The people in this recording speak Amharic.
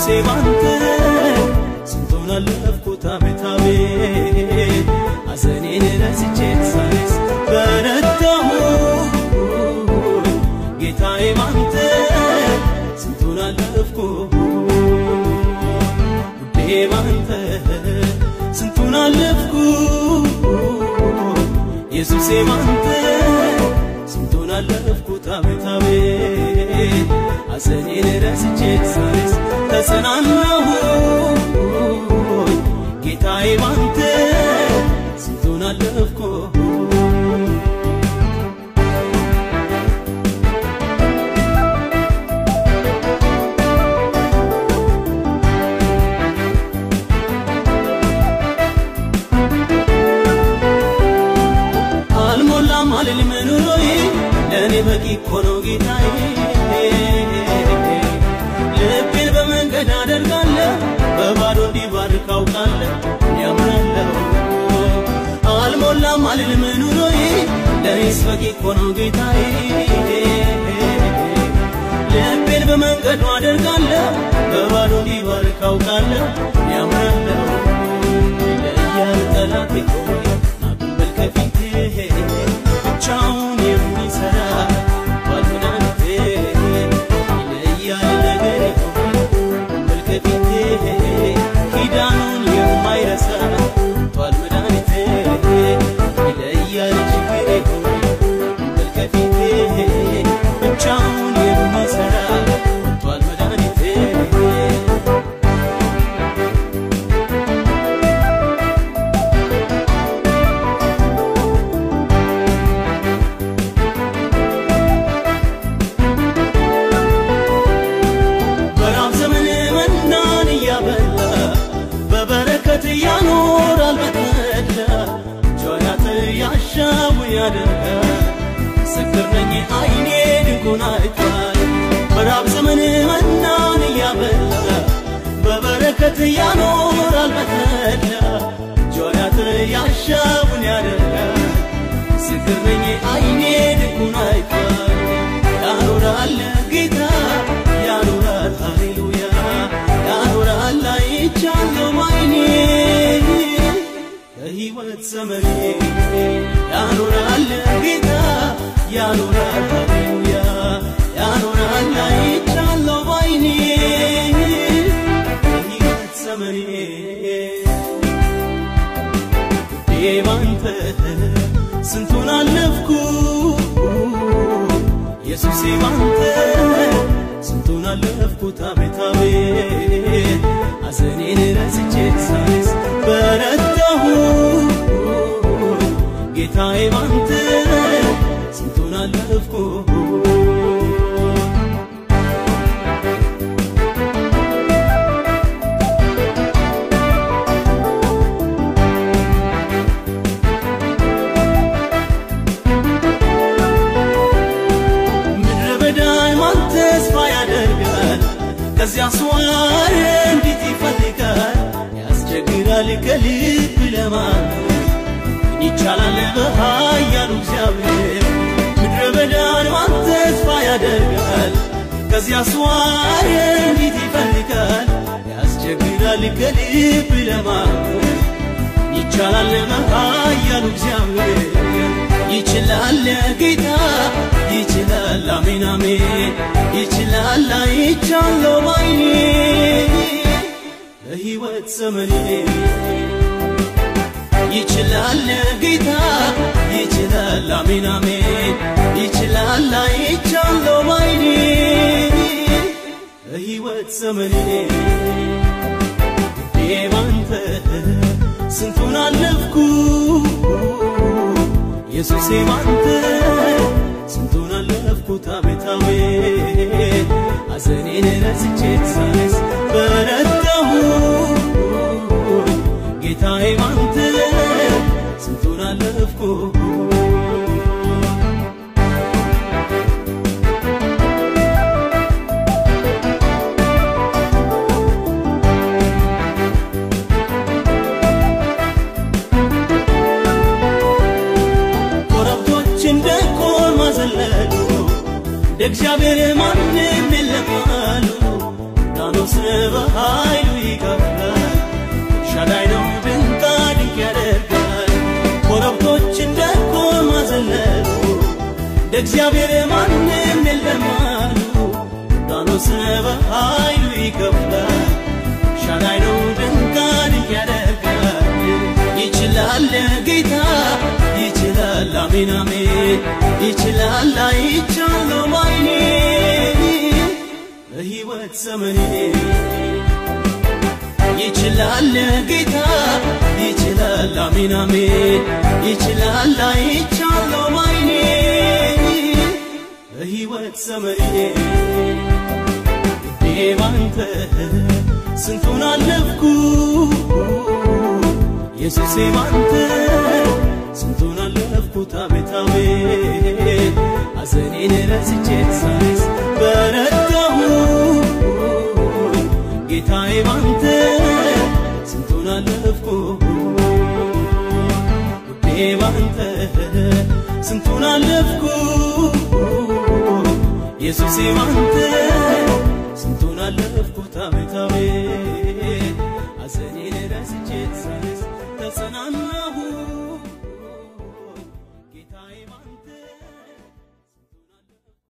ኢየሱሴ ባንተ ስንቱን አለፍኩት አቤት አቤት ሐዘኔን ረስቼ ሳይስ በረታሁ ጌታዬ ባንተ ስንቱን አለፍኩ ውዴ ባንተ ስንቱን አለፍኩ ኢየሱሴ ባንተ ስንቱን አለፍኩት አቤት አቤት ሐዘኔን ረስቼ ሳይስ ተጽናናሁ ጌታዬ ባንተ ስንቱን አለፍኩ አልሞላም አልልም ኑሮዬ ለእኔ በቂ እኮ ነው ጌታዬ ልቤን በመንገድ አደርጋለሁ በባዶ እንዲባርክ አውቃለሁ ያምናለሁ አልሞላም አልልም ኑሮዬ ለእኔስ በቂ እኮ ነው ጌታዬ ልቤን በመንገዱ አደርጋለሁ በባዶ እንዲባርክ አውቃለሁ ያምናለሁ ይለያል ጠላቴ ሆይ ናቁምበል ከፊቴ ብቻውን የሚሰራ ባልመድኃኒቴ ይለያል ነገሬ ሆይ ናቁምበል ከፊቴ ኪዳኑን የማይረሳ ባልመድኃኒቴ ይለያል ችግሬ ሆይ ናቁምበል ከፊቴ ብቻውን የሚሰራ ባልመድኃኒቴ በራብ ዘመን መናን እያበላ በበረከት ያኖራል በተድላ ጆያት ያሻው ያደርጋል ምስክር ነኝ አይኔ ድንቁን አይቷል በራብ ዘመን መናን እያበላ በበረከት ያኖራል በተድላ ጆያት ያሻውን ያደርጋል ምስክር ነኝ አይኔ ድንቁን አይቷል ያኖራል ጌታ ያኖራል ሃሌሉያ ያኖራል አይቻለሁ ባይኔ በሕይወት ዘመኔ ያኖራል ጌታ ያኖራል ሃሌሉያ ያኖራል አይቻለሁ ባይኔ በሕይወት ዘመኔ ውዴ ባንተ ስንቱን አለፍኩ ኢየሱሴ ባንተ ስንቱን አለፍኩት አቤት አቤት ሐዘኔን ረስቼ ሳይስ በረታሁ ጌታዬ ባንተ ስንቱን አለፍኩ ምድረ በዳይ ማን ተስፋ ያደርጋል ከዚያ ስዋር እንዴት ይፈልጋል ያስቸግራል ከልብ ለማመን ግን ይቻላል በኃያሉ እግዚአብሔር ምድረ በዳን ማን ተስፋ ያደርጋል ከዚያ ስዋር እንዴት ይፈልጋል ያስቸግራል ከልብ ለማመን ይቻላል በኃያሉ እግዚአብሔር ይችላል ጌታ ይችላል አሜን አሜን ይችላል አይቻለሁ ባይኔ በሕይወት ዘመኔ ይችላል ጌታ ይችላል አሜን አሜን ይችላል አይቻለሁ ባይኔ በሕይወት ዘመኔ ውዴ ባንተ ስንቱን አለፍኩ ኢየሱሴ ባንተ ስንቱን አለፍኩት አቤት አቤት ሐዘኔን ረስቼ ሳይስ በረታሁ ጌታዬ ባንተ ስንቱን አለፍኩ ኮረብቶች እንደ ኮርማ ዘለሉ እንደ እግዚአብሔር ማንም የለም አሉ ዮርዳኖስ በኃይሉ ይከፍላል ሻዳይ ነው ድንቅ ድንቅ ያደርጋል ኮረብቶች እንደ ኮርማ ዘለሉ እንደ እግዚአብሔር ማንም የለም አሉ ዮርዳኖስ በኃይሉ ይከፍላል ሻዳይ ነው ድንቅ ድንቅ ያደርጋል ይችላል ጌታ ይችላል አሜን አሜን ይችላል አይቻለው ማይኔ በሕይወት ዘመኔ ይችላል ጌታ ይችላል አሜን አሜን ይችላል አይቻለው ማይኔ በሕይወት ዘመኔ ውዴ ባንተ ስንቱን አለፍኩ ኢየሱሴ ባንተ ስንቱን አለፍኩት አቤት አቤት ሐዘኔን ረስቼ ሳይስ በረታሁ ጌታዬ ባንተ ስንቱን አለፍኩ ውዴ ባንተ ስንቱን አለፍኩ ኢየሱሴ ባንተ